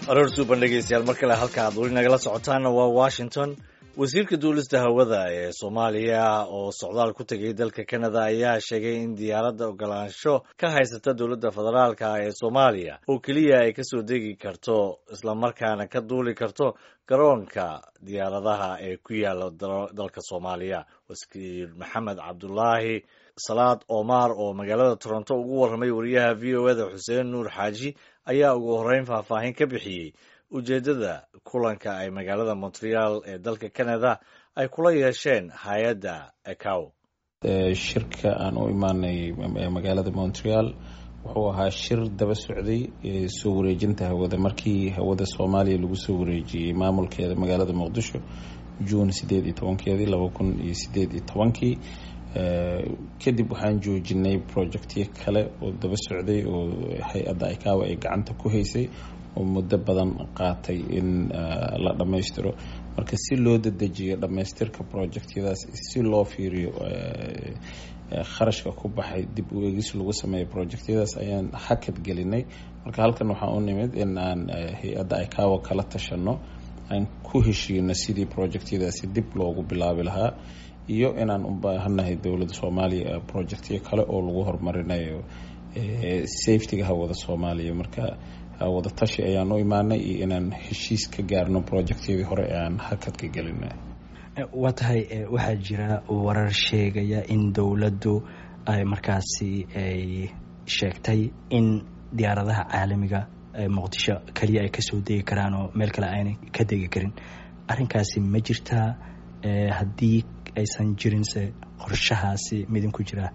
aroor suuban dhegeystayaal mar kale halka aad weli nagala socotaanna waa washington wasiirka duulista hawada ee soomaaliya oo socdaal ku tegay dalka canada ayaa sheegay in diyaaradda ogolaansho ka haysata dowladda federaalka ee soomaaliya oo keliya ay kasoo degi karto islamarkaana ka duuli karto garoonka diyaaradaha ee ku yaala dalka soomaaliya wasiir maxamed cabdulaahi salaad omar oo magaalada toronto ugu warramay wariyaha v o eda xuseen nuur xaaji ayaa ugu horreyn faahfaahin ka bixiyey ujeeddada kulanka ay magaalada montreal ee dalka canada ay kula yeesheen hay-adda ecow shirka aan u imaanay magaalada montreal wuxuu ahaa shir daba socday soo wareejinta hawada markii hawada soomaaliya lagu soo wareejiyey maamulkeeda magaalada muqdisho juun sideed iyo tobankeedii laba kun iyo sideed iyo tobankii kadib waxaan joojinay projectyo kale oo daba socday oo hay-adda icaawa ay gacanta ku haysay oo muddo badan qaatay in la dhammaystiro marka si loo dadejiyo dhammaystirka projectyadaas si loo fiiriyo kharashka ku baxay dib u eegis lagu sameeyo projectyadaas ayaan hakad gelinay marka halkan waxaan u nimid in aan hay-adda icaawa kala tashano aan ku heshiino sidii projectyadaasi dib loogu bilaabi lahaa iyo inaan u baahanahay dowladda soomaaliya projectyo kale oo lagu horumarinayo safetyga hawada soomaaliya marka wada tashi ayaan u imaanay iyo inaan heshiis ka gaarno projectyadii hore ee aan hakadka gelinay waa tahay waxaa jira warar sheegaya in dowladdu ay markaasi ay sheegtay in diyaaradaha caalamiga muqdisho keliya ay kasoo degi karaan oo meel kale aanay ka degi karin arrinkaasi ma jirtaa haddii aysan jirinse qorshahaasi midinku jiraa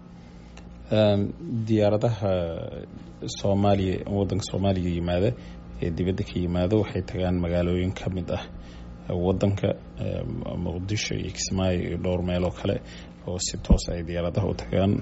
diyaaradaha soomaaliya wadanka soomaaliya yimaada ee dibadda ka yimaada waxay tagaan magaalooyin ka mid ah wadanka muqdisho iyo kismaayo iyo dhowr meeloo kale oo si toos ay diyaaradaha u tagaan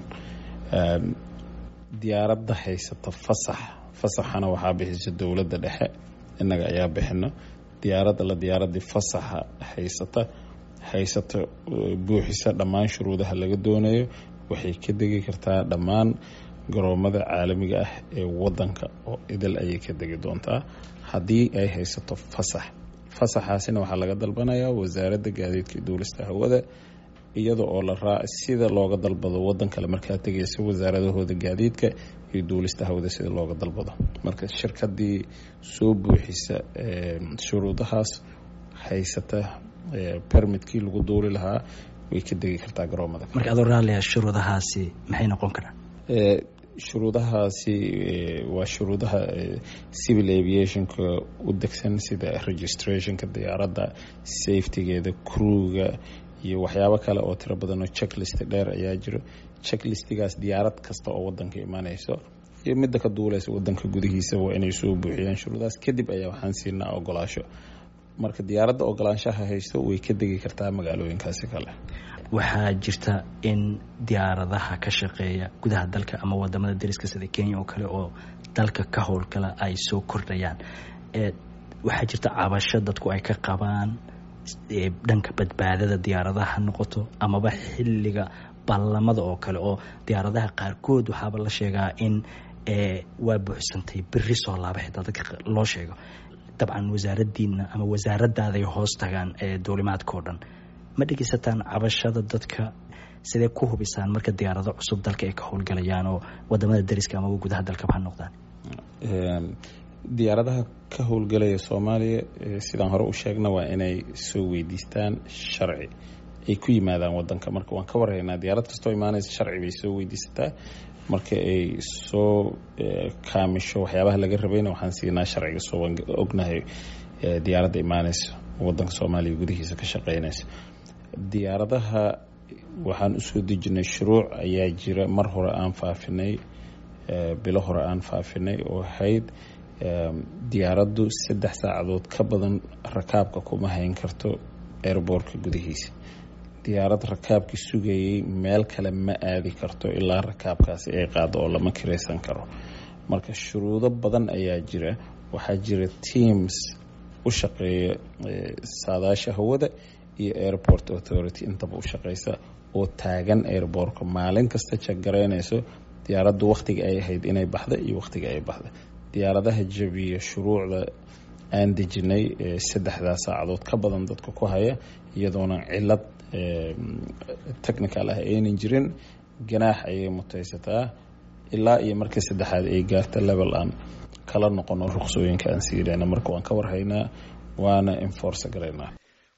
diyaaradda haysata fasax fasaxana waxaa bixisa dowladda dhexe innaga ayaa bixino diyaaradda la diyaaradii fasaxa haysata haysata buuxisa dhammaan shuruudaha laga doonayo waxay ka degi kartaa dhammaan garoomada caalamiga ah ee wadanka oo idil ayay ka degi doontaa haddii ay haysato fasax fasaxaasina waxaa laga dalbanayaa wasaaradda gaadiidka duulista hawada iyada oo la raa sida looga dalbado wadan kale markaa tegaysa wasaaradahooda gaadiidka iyo duulista hawada sida looga dalbado marka shirkadii soo buuxisa shuruudahaas haysata permitkii lagu duuli lahaa way ka degi kartaa garoomada marka adoo raallia shuruudahaasi maxay noqon karaan shuruudahaasi waa shuruudaha civil aviationka u degsan sida registrationka diyaaradda safetygeeda crewga iyo waxyaabo kale oo tiro badan oo checklist dheer ayaa jiro checklistigaas diyaarad kasta oo wadanka imaaneyso iyo midda ka duuleysa wadanka gudihiisa waa inay soo buuxiyaan shuruudahaas kadib ayaa waxaan siinaa ogolaasho marka diyaaradda ogolaanshaha haysto way ka degi kartaa magaalooyinkaasi kale waxaa jirta in diyaaradaha ka shaqeeya gudaha dalka ama wadamada dariska sida kenya oo kale oo dalka ka howlgala ay soo kordhayaan waxaa jirta cabasho dadku ay ka qabaan dhanka badbaadada diyaaradaha ha noqoto amaba xilliga ballamada oo kale oo diyaaradaha qaarkood waxaaba la sheegaa in waa buuxsantay beri soo laaba xitaa dadka loo sheego dabcan wasaaradiina ama wasaaradaaday hoos tagaan ee duulimaadka oo dhan ma dhegeysataan cabashada dadka sidee ku hubisaan marka diyaarado cusub dalka ay ka howlgalayaan oo wadamada dariska amaba gudaha dalkaba ha noqdaan diyaaradaha ka howlgalaya soomaaliya sidaan hore u sheegna waa inay soo weydiistaan sharci ay ku yimaadaan wadanka marka waan ka warhaynaa diyaarad kastoo imaanaysa sharci bay soo weydiisataa marka ay soo kaamisho waxyaabaha laga rabayna waxaan siinaa sharciga soo waan ognahay diyaaradda imaaneysa wadanka soomaaliya gudihiisa ka shaqeynaysa diyaaradaha waxaan usoo dejinay shuruuc ayaa jira mar hore aan faafinay bilo hore aan faafinay oo ahayd diyaaraddu saddex saacadood ka badan rakaabka kuma hayn karto airboortka gudihiisa diyaarad rakaabkii sugayay meel kale ma aadi karto ilaa rakaabkaasi ay qaado oo lama kiraysan karo marka shuruudo badan ayaa jira waxaa jira teams u shaqeeya saadaasha hawada iyo airport authority intaba u shaqeysa oo taagan airboortka maalin kasta jagaraynayso diyaaraddu wakhtiga ay ahayd inay baxda iyo wakhtiga ay baxda diyaaradaha jabiya shuruucda aan dejinay saddexdaa saacadood ka badan dadka ku haya iyadoona cilad technical ah aynan jirin ganaax ayay mutaysataa ilaa iyo markii saddexaad ay gaarta level aan kala noqono ruqsooyinka aan siirayna marka waan ka warhaynaa waana enforce garaynaa